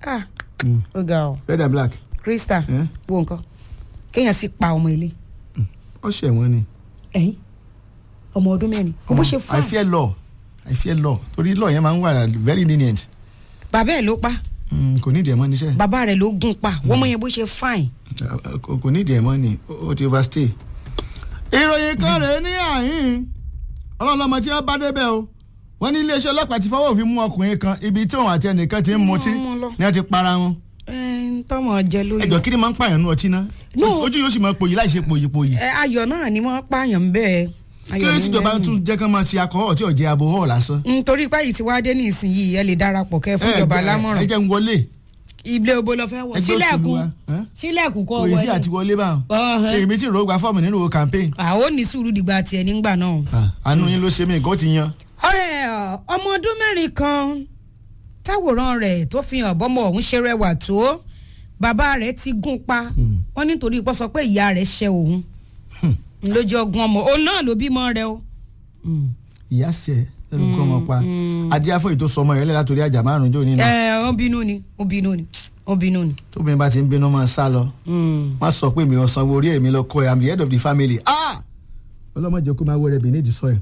ah Mm. ó ga ọ red and black krista Eh? wo nǹkan kéèyàn sì pa ọmọ ilé ó ṣẹ̀ wọ́n ni. ẹ̀yìn ọmọ ọdún mẹ́rin kò bó ṣe I fà fear law I fear law torí law yẹn máa ń wà very lenient bàbá ẹ̀ ló pa Mm, kò ní ìdí ẹ̀ mọ́ níṣẹ́ bàbá rẹ̀ ló gún pa wọ́n mọ yẹn bó ṣe fine. kò kò ní ìdí ẹ̀ mọ́ ni ó ó ti overstay. ìròyìn kan rèé ní àhín ọlọ́lọ́mọ tí wọ́n bá débẹ̀ o wọ́n ní iléeṣẹ́ ọlọ́pàá ti fọwọ́ òfin mú ọkùnrin kan ibi tí òun àti ẹnìkan ti ń mutí Mú lọ. ni wọ́n ti para wọn. ẹ ń tọmọ jẹ lórí. ẹjọ kí ni máa ń pààyàn nú ọtí ná No. ojú yóò sì máa pòyì láì ṣe pòyì pòyì. ẹ ayọ̀ náà ni wọ́n pààyàn bẹ́ẹ̀. kí ló ti jọba tún jẹ́ kán máa ṣe akọ́họ̀ tí ò jẹ́ abo hall lásán. nítorí páyì tí wàá dé nísìnyìí ẹ lè darapọ̀ kẹ́ fún ìjọba ẹ lámọ̀ràn jẹ́ ń wọlé ilé obo lọ fẹ́ wọ ẹgbẹ́ òṣèlú sílẹ̀kùn wa, ẹ́? sílẹ̀kùn kọ́ kò yí sí wọlé. àti wọlé báwọn. Ọ̀hẹ́. èmi tí ìró gba fọ́ọ̀mù nínú owó campaign. àwọn ò ní sùúrù dìgbà tiẹ̀ nígbà náà. Ah, àánú yín ló ṣe mí nǹkan ó ti yan. ọ̀rẹ́ ọmọ ọdún mẹ́rin kan táwòrán rẹ̀ tó fi hàn bọ́mọ ọ̀hún ṣe rẹwà tó bàbá rẹ̀ ti gún pa wọ́n nítorí pọ́ sọ pé ìyá rẹ̀ ṣe òun lójú ọgbọ́n ọmọ òun náà ló bímọ rẹ̀ o. ìyá ṣe lẹ́nu kọ́ ọmọ pa adé afọ́yì tó sọ ọmọ rẹ̀ lẹ́la torí àjà márùn-ún jò nínú. ẹ ó bínú ni ó bínú ni ó bínú ni. tóbi bá ti ń bínú máa sá lọ má sọ pé mi ò sanwó orí èmi lọ kọ ẹ i'm the head of the family. Ah! ọlọ́mọdé kó máa wẹrẹ beneath the soil.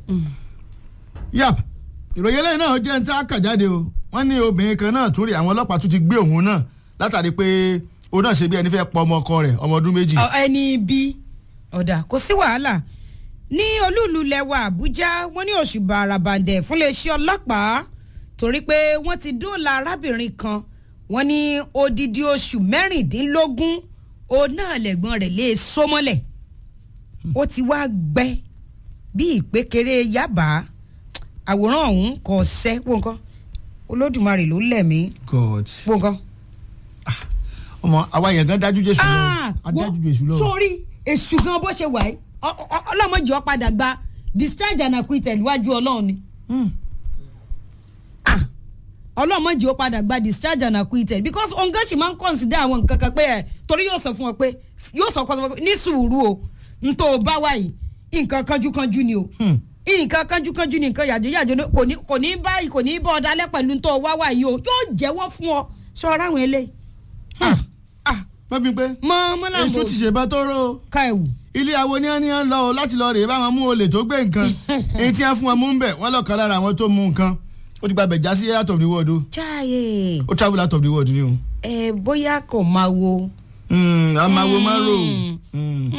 yap ìròyìn eléyìí náà jẹ́ ní tá a kà jáde o wọ́n ní obìnrin kan náà tún rí àwọn ọlọ́pàá tún ti gbé òun náà látàrí pé òun náà ṣe bí ẹni fẹ́ pọ ọmọ ọkọ rẹ̀ ọmọ ọdún méjì. Ọ- ẹni bí ọ̀dà kò sí wàhálà ní olúùlú lẹwa àbújá wọ́n ní oṣù bàràbàǹdẹ̀ fún iléeṣẹ́ ọlọ́pàá torí pé wọ́n ti dóòlà arábìnrin kan wọ́n ní odidi oṣù mẹ́rìndínlógún òun náà lẹ́gbọ́n rẹ̀ lè so mọ́lẹ̀ ó ti wá gbẹ bí ìpékeré yaba àwòrán ọ̀hún kò sẹ́ wọ́n nǹkan olódùmarè ló lẹ̀mí god wọ́n nǹkan ọmọ àwa yẹn gan dájú jésù lọ Ah, adájú wo- jésù lọ. sórí èṣù gan bó ṣe wà yìí ọ- ọ- ọlọ́mọdé ọ padà gba discharge and acquittal níwájú ọlọ́run ni Hmm. Ah, ọlọ́mọdé ó padà gba discharge and acquittal because ọ̀ngá sì máa ń consider àwọn nǹkan kan pé ẹ̀ torí yóò sọ fún ọ pé yóò sọ fún ọ pé ní sùúrù o n tó o bá wà yìí nǹkan kanjúkanjú ni o Hmm. nǹkan kanjúkanjú ni nǹkan yàjò yàjò ni kò ní kò ní báyìí kò ní bọ́ ọ dálẹ́ pẹ̀lú n tó o wá wà yìí o yóò jẹ́wọ́ fún ọ ṣọ́ra àwọn eléyìí. Ah, ah, bábí pé mọ mọ́lá èso ti ṣèbá tó rò ó. ká ẹ̀wù. ilé awo ní ẹni ń lọ o láti lọ rèé báwọn mú olè tó gbé nǹkan èyí tí wọn fún wọn mú ń bẹ wọn lọkàn lára àwọn tó mú nǹkan ó ti gba bẹ̀já sí out of the world o jáyé ó travel out of the world ni o. ẹ bóyá kò máa wo Hmm, a máa wo máa rò ó. Mm. Hmm.